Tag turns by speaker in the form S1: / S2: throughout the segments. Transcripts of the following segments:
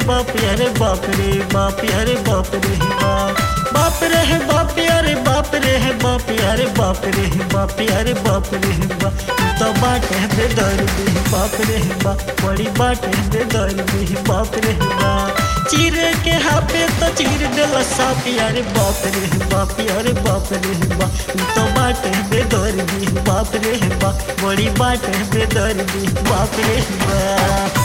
S1: बाप अरे बाप रे बाप अरे बाप रे बाप बाप रे है बाप अरे बाप रे है बाप अरे बाप रे है बाप अरे बाप रे है बाप तू तो बाटे बेदर्दी बाप रे है बाप बड़ी बाटे बेदर्दी बाप रे है बाप चीरे के हाथे तो चीर देला साप अरे बाप रे है बाप अरे बाप रे है बाप तू तो बाटे बेदर्दी बाप रे है बाप बड़ी बाटे बेदर्दी बाप रे है बाप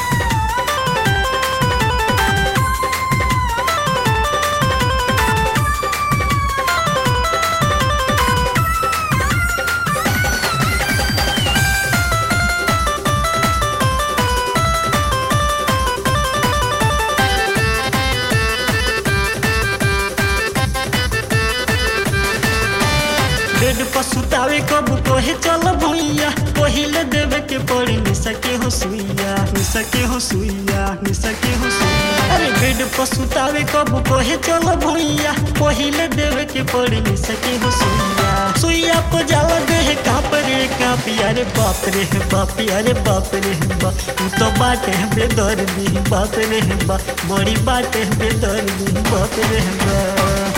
S1: बेड पर सुतावे कब कोहे चल भुइया पहिले देवे के पड़ी निसके हो सुइया निसके हो सुइया निसके हो सुइया अरे बेड पर सुतावे कब कोहे चल भुइया पहिले देवे के पड़ी निसके हो सुइया सुइया को जाला देह काप रे काप अरे बाप रे बाप अरे बाप रे बाप तू तो बाटे बेदर्दी बाप रे बाप बड़ी बाटे बेदर्दी बाप रे बाप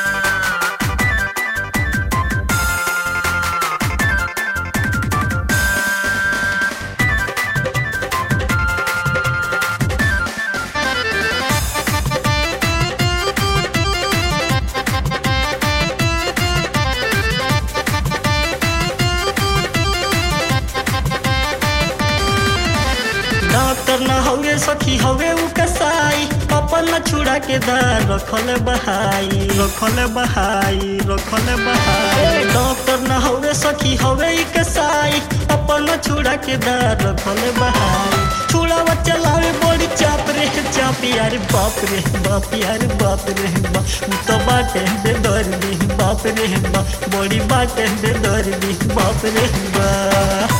S1: डॉक्टर न हवे सखी हवे उ कसाई अपन न छुड़ा के दार रखल बहाई रखल बहाई रखल बहाई डॉक्टर न हवे सखी हवे इ कसाई अपन न छुड़ा के दार रखल बहाई छुड़ावा चलावे बड़ी चाप रे चाप यार बाप रे बाप यार बाप रे बाप उ तो बाटे बेदर्दी बाप रे बाप बड़ी बाटे बेदर्दी बाप रे बाप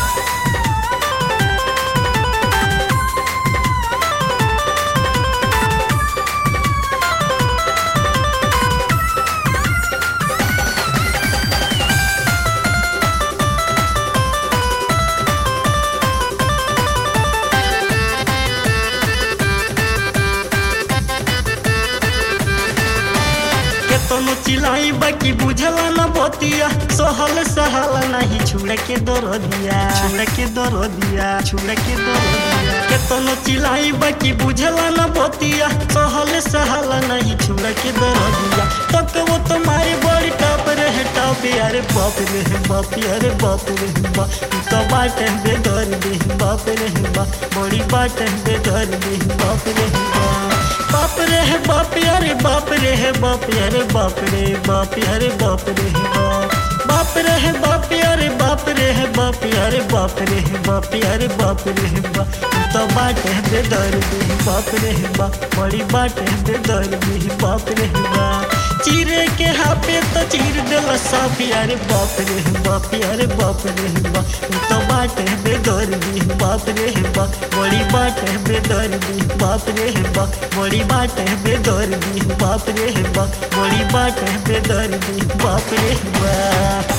S1: केतनो चिलाई बाकी बुझला न बतिया सहल सहाला नहीं छुड़ के दर दिया छुड़ के दर दिया छुड़ के दर दिया केतनो चिलाई बाकी बुझला न बतिया सहल सहाला नहीं छुड़ के दर दिया तक वो तुम्हारे बड़ी टप रहे टप अरे बाप रे बाप अरे बाप रे बाप तू तो बात है बेदर दे बाप रे बाप बड़ी बात है बेदर दे बाप रे बाप बाप रे है बाप अरे बाप रे है बाप अरे बाप रे बाप अरे बाप रे है बाप बाप रे है बाप अरे बाप रे है बाप अरे बाप रे है बाप अरे बाप रे है बाप तू तो बात है बेदर दे बाप रे है बाप बड़ी बात है बेदर दे बाप रे है बाप चीरे के हाथे तो चीर देला साफ अरे बाप रे बाप अरे बाप रे बाप तू तो बात है बेदर्दी बाप रे बाप बड़ी बात है बेदर्दी बाप रे बाप बड़ी बात है बेदर्दी बाप रे बाप बड़ी बात है बेदर्दी बाप रे बाप